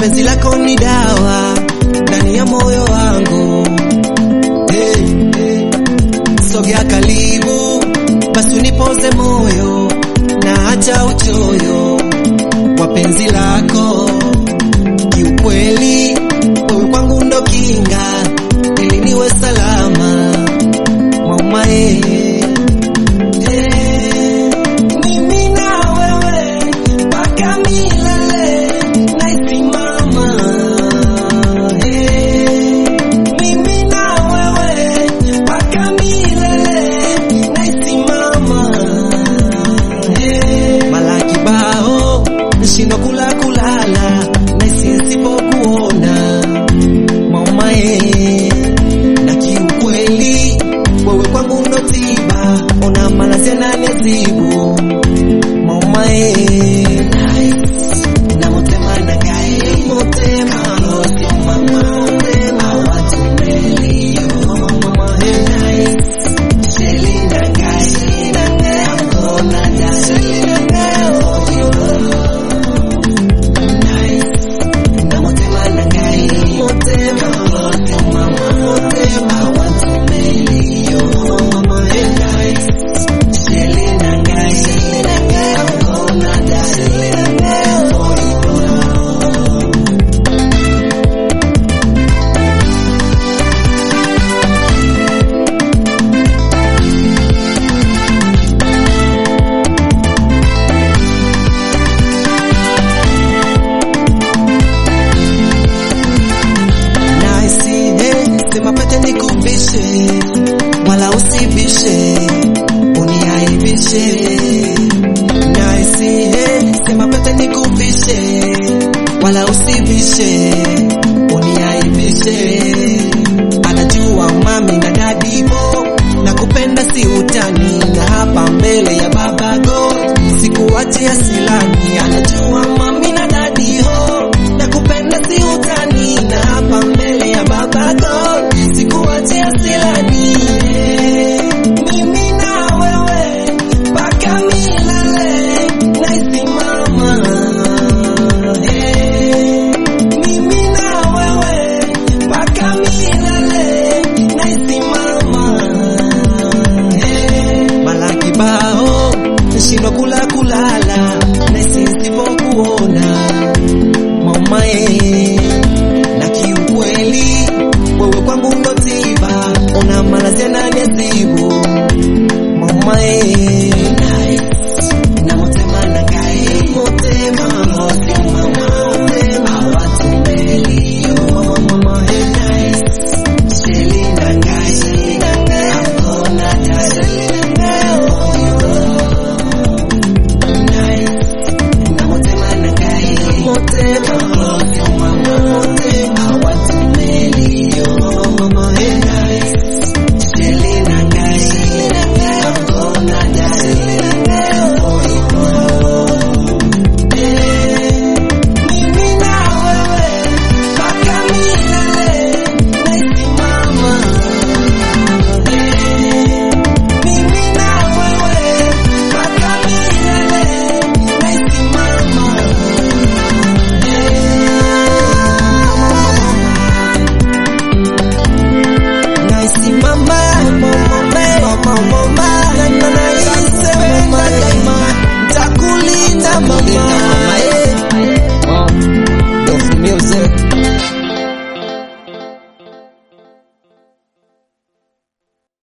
penzi lako ni dawa ndani ya moyo wangu. Hey, hey. Sogea karibu basi unipoze moyo na hata uchoyo wa penzi lako. Kiukweli wewe kwangu ndo kinga, ili niwe salama mama eh. Eh, mimi na wewe mpaka milele naisimama. Eh, mimi na wewe mpaka milele naisimama. Eh, mara kibao nashindwa kula kulala naisi nisipokuona mama eh. na kiukweli wewe kwangu ndo tiba, ona malazi yananizibu mama eh. Na motema na gai motema sio mama motema watu melio mama eh. Selina gai Selina gai ona da Selina gai na motema na gai motema sio mama motema watu melio mama eh. Selina gai Selina gai ona da Selina gai Naisi, hey, sema pete nikubishe, wala usibishe, uniaibishe. Naisi, hey, sema pete nikubishe, wala usibishe, uniaibishe. Anajua mami na dadibo, na kupenda si utani, na hapa mbele ya baba God, sikuachia silani. Anajua mami